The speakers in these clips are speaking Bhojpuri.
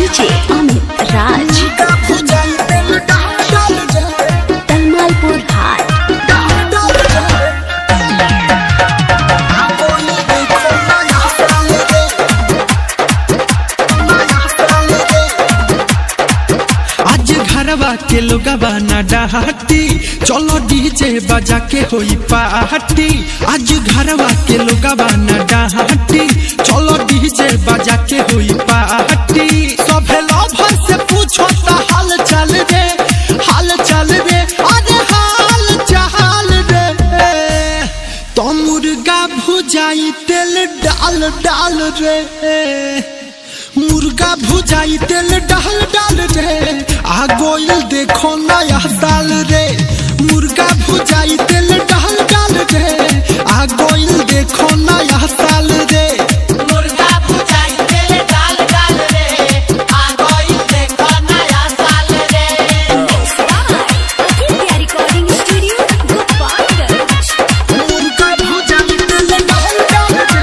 डीजे अमित राज तलमालपुर हाट आज घरवा के लोगवा ना डहाती चलो डीजे बजा के होई पार्टी आज घरवा के लोगवा ना डहाती चलो डीजे बजा के होई पार्टी सभे लभर से पूछो ता हाल चाल रे हाल चाल रे अरे हाल चाल रे तो मुर्गा भुजाई तेल डाल डाल रे मुर्गा भुजाई तेल डाल डाल रे आ गोइल देखो नया साल रे मुर्गा भुजाई तेल डाल डाल रे आ गोइल देखो नया साल रे मुर्गा भुजाई तेल डाल डाल रे आ गई देखो नया साल रे रिकॉर्डिंग स्टूडियो गोपालगंज मुर्गा भुजाई तेल डाल डाल रे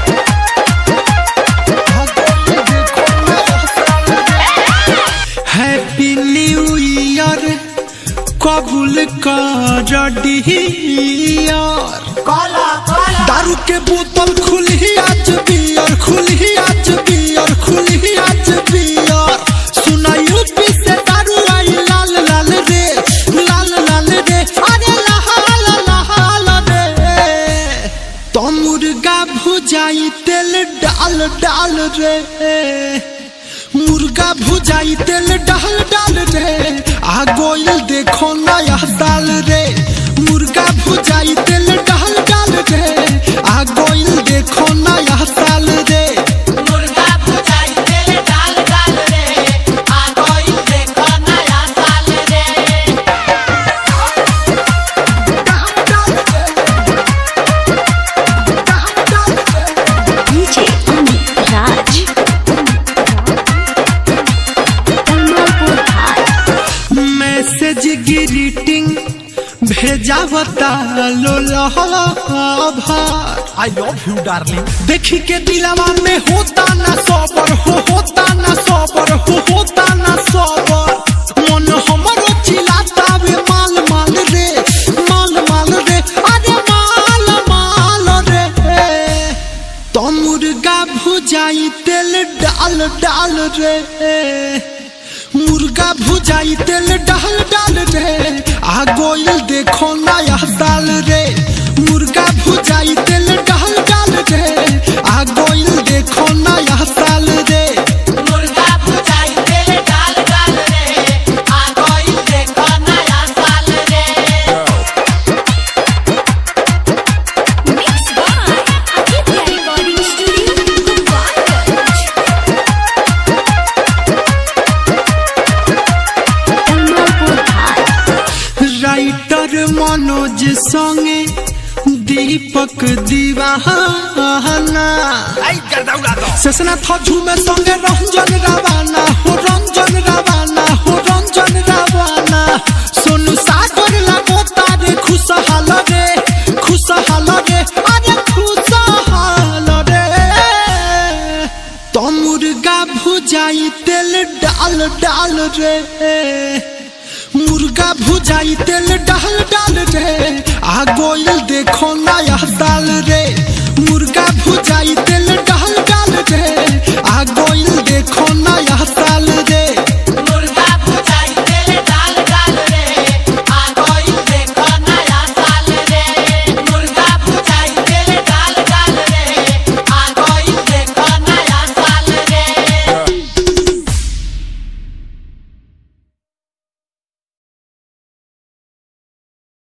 आ गोइल देखो नया साल रे हैप्पी न्यू ईयर कबूल कर डियर कोला कोला दारू के बोतल खुली आज बियर खुली आज बियर खुली आज बियर सुना यूपी से दारू आई लाल लाल रे लाल लाल रे अरे लाल लाल रे तो मुर्गा भुजाई तेल डाल डाल रे मुर्गा भुजाई तेल डाल डाल रे आ गोइल देखो नया साल रे मुर्गा भुजाई तेल डाल डाल रे आ गोइल देखो नया साल रे मुर्गा भुजाई तेल डाल डाल रे आ गई देखो नया साल रे डीजे अमित राज तलमालपुर हाट मैसेज ग्रीटिंग भेजावता लोलहभार आई लव यू डार्लिंग देखी के दिलवा में होता ना सबर हो होता ना सबर हो होता ना सबर मन हमरो चिल्लाता वे माल माल रे माल माल रे अरे माल माल रे तो मुर्गा भुजाई तेल डाल डाल रे मुर्गा भुजाई तेल डाल डाल रे आ गोइल देखो नया साल रे मुर्गा भुजाई तेल डाल डाल रे आ गोइल देखो नया साल रे मुर्गा भुजाई तेल डाल डाल रे आ गई देखो नया साल रे mix by Aditya recording studio Gopalganj Talmalpur हाट राइटर मनोज संगे दीपक दीवाना आई कर उड़ा दो ससना थजू में संगे रंजन रावाना हो रंजन रावाना हो रंजन रावाना सोनू सागर लगो तारे खुशहाल रे खुशहाल रे अरे खुशहाल रे तो मुर्गा भुजाई तेल डाल डाल रे मुर्गा भुजाई तेल डाल डाल रे आ गोइल देखो नया साल रे मुर्गा भुजाई तेल